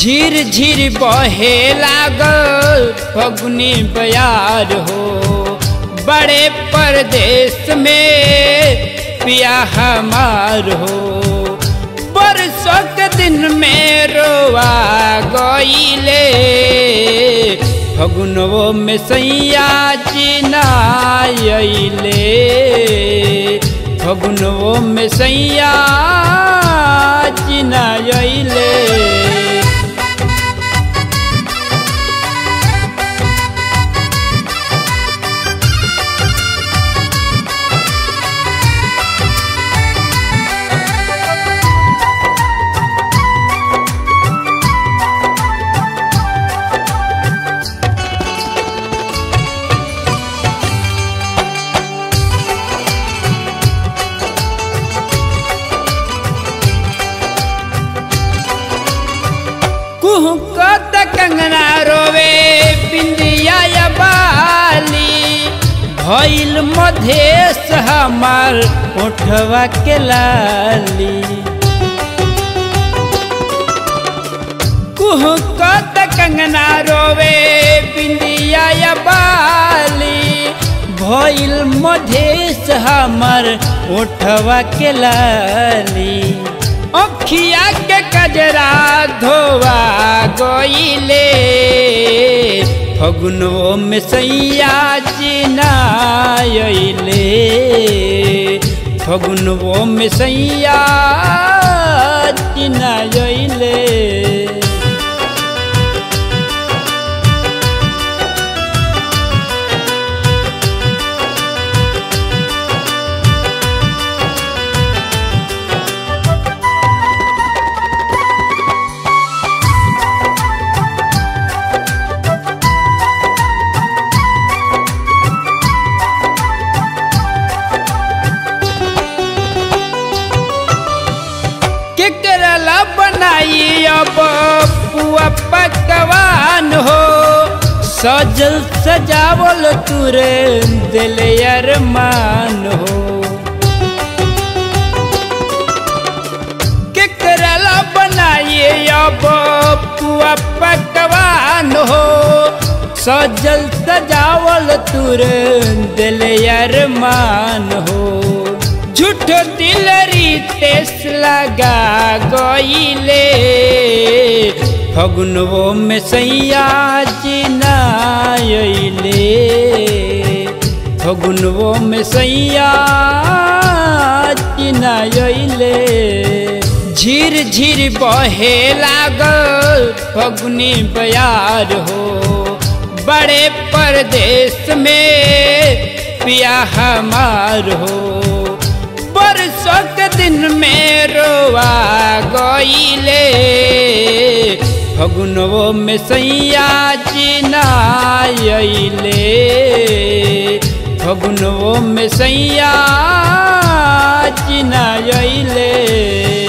झिर झिर बहे लागल फगुनी बयार हो बड़े परदेश में पिया हमार हो बरसों के दिन में रोआ गईले फगुनवो में सैया चिनाइले फगुनवो में सैया चिनाइले कुहकत कंगना रोवे बिंदिया या बाली भइल मधेश हमार ओठवा के लाली कुहकत कंगना रोवे बिंदिया या बाली भइल मधेश हमार ओठवा के लाली अखिया के कजरा धोवा गईले फगुनो में सैया चिनाइले फगुनो में सैया चिनाइले केकरला बनाई अब पुआ पकवान हो सजल सजावल तुरे दिल अरमान हो केकरला बनाई अब पुआ पकवान हो सजल सजावल तुरे दिल अरमान हो झूठ दिल रितेश लगा गईले फगुनवो में सैया चिनाइले फगुनवो में सैया चिनाइले झिर झिर बहे लागल फगुनी बयार हो बड़े परदेश में पिया हमार हो बरसों के दिन में रोआ गईले फगुनवो में सैया चिनाइले फगुनवो में सैया चिनाइले